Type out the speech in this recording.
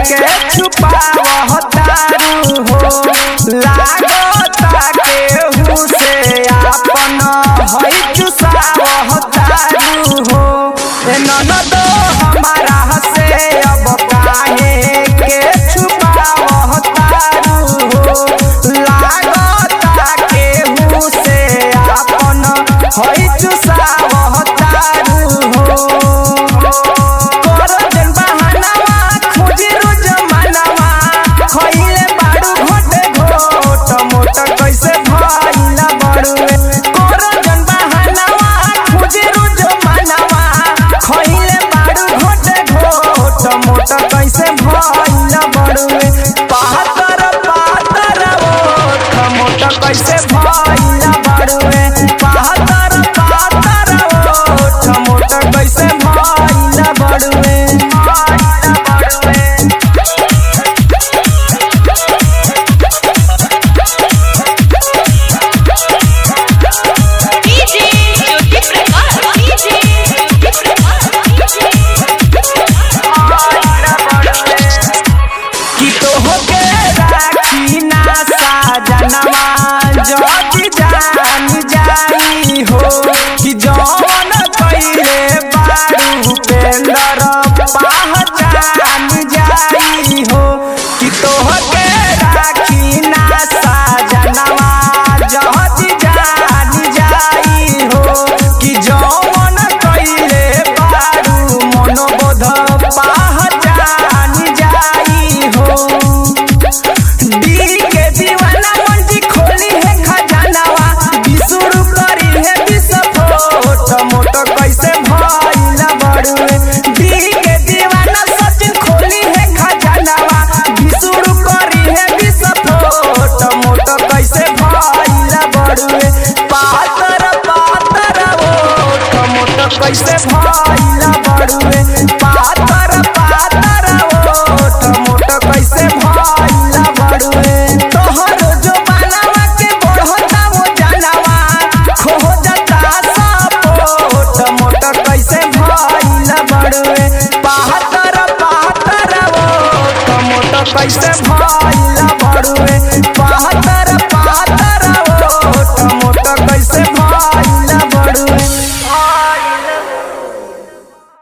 के छुपावह तारू हो लागता केहू से आपन है चुसावह तारू हो ए ननदो हमारा से अब काहे के छुपावह तारू हो लागता केहू से आपन है चुसावह तारू हो करन बहानावा खोजी रोज मनावा खइले बाड़ू घोटे घोट मोट कैसे भइला बड़ुए करन बहानावा खोजी रोज मनावा खइले बाड़ू घोटे घोट मोट कैसे भइला बड़ुए पातर पातर ओठ मोट कैसे भइला बड़ुए पातर पातर ओठ मोट कैसे भइला बड़ुए भइला बड़ुए डीजे ज्योति प्रकाश डीजे ज्योति प्रकाश कि तोहके राखी ना साजनवा जति जान जाई हो कि जौन कइले बारू पेंदर पहचान जाई हो कि तोहके राखी ना साजनवा जति जान जाई हो कि जौन कइले बारू मनोबोध पहचान जाई हो डी के दीवाना मंजी खोली है खजानावा बिसुरु करी है विस्फोट मोट कैसे भइला बड़ुए डी के दीवाना सचिन खोली है खजानावा बिसुरु करी है विस्फोट मोट कैसे भइला बड़ुए पातर पातर ओठ मोट कैसे भइला बड़ुए पातर पातर ओठ मोट कैसे भइला बड़ुए तोहर जो बनावा के बढ़ता वो जानवा खो जाता सपोट मोट कैसे भइला बड़ुए पातर पातर ओठ मोट कैसे भइला बड़ुए